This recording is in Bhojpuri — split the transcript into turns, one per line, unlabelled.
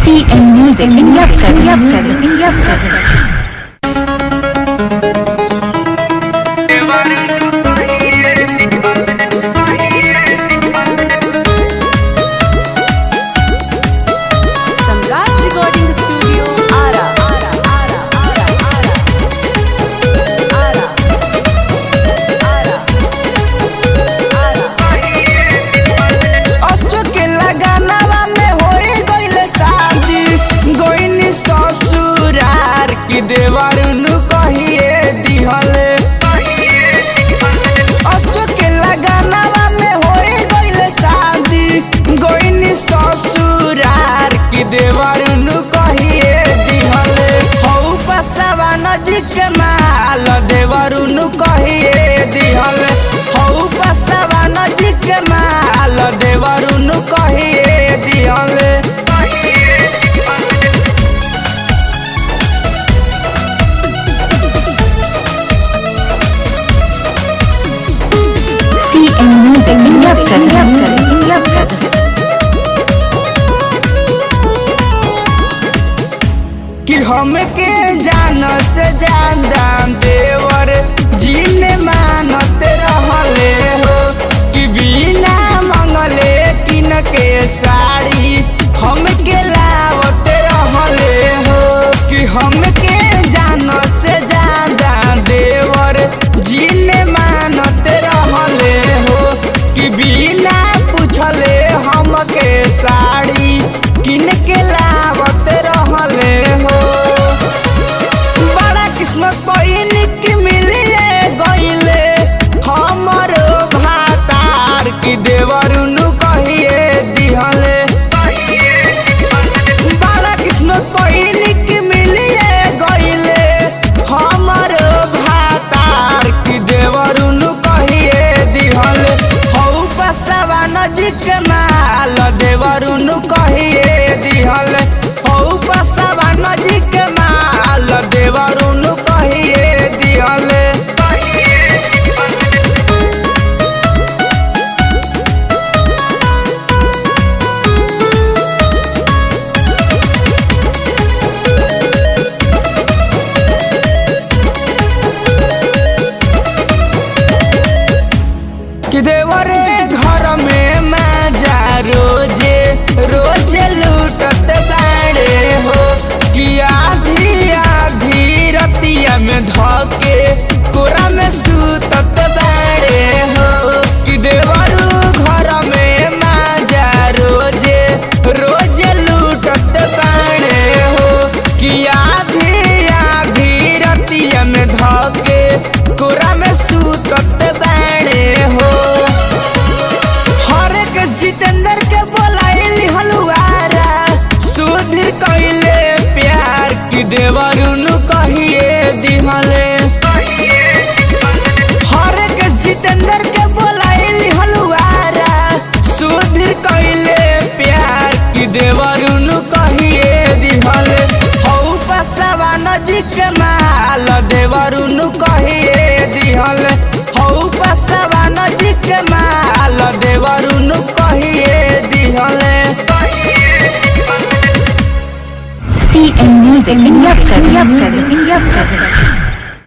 CN Music India presents India presents
Samrat recording studio Ara Ara Ara Ara Ara Ara Ara Ara
Ashok के लगानवा में होई गइले शादी गोइनी ससुरार की देवरुनु कहिए दिहले अशोक के लगानवा में होई गइले शादी गोइनी ससुरार की देवरुनु कहिए दिहले हौ पसवा नजीक माल देवरुनु कहिए दिहले हौ पसवा नजीक माल देवरुनु कहिए दिहले
CN Music India presents India presents
कि हमके जान से ज्यादा देवर जीने मानत रहले हो कि बिना मंगले किन के साड़ी हमके लावत रहले हो कि हमके जान से ज्यादा देवर जीने मानत रहले हो कि बिना पूछले हमके साड़ी किन के लावत रहले हो बड़ा किस्मत पहिन के मिलिए गइले हमरो भातार की देवरुनु कहिए दिहले बड़ा किस्मत पहिन के मिलिए गइले हमरो भातार की देवरुनु कहिए दिहले हौ पसवा नजीक माल देवरुनु कहिए दिहले हौ पसवा नजीक माल देवरुनु कहिए दिहले कि देवरे घर में माजा रोजे रोजे लूटत बाड़े हो कि आधी आधी रतिया में धके कोरा में सूतत बाड़े हो कि देवरू घर में माजा रोजे रोजे लूटत बाड़े हो कि आधी आधी रतिया में धके कोरा में सूतत बाड़े हो हर एक जितेंद्र के बोलाइली हलुआरा सुधीर कइले प्यार की देवरुनु कहिए दिहले हर एक जितेंद्र के बोलाइली हलुआरा सुधीर कइले प्यार की देवरुनु कहिए दिहले हौ पसवा नजीक माल देवरुनु कहिए दिहले हौ पसवा नजीक माल देवरुनु कहिए दिहले
CN Music India presents India presents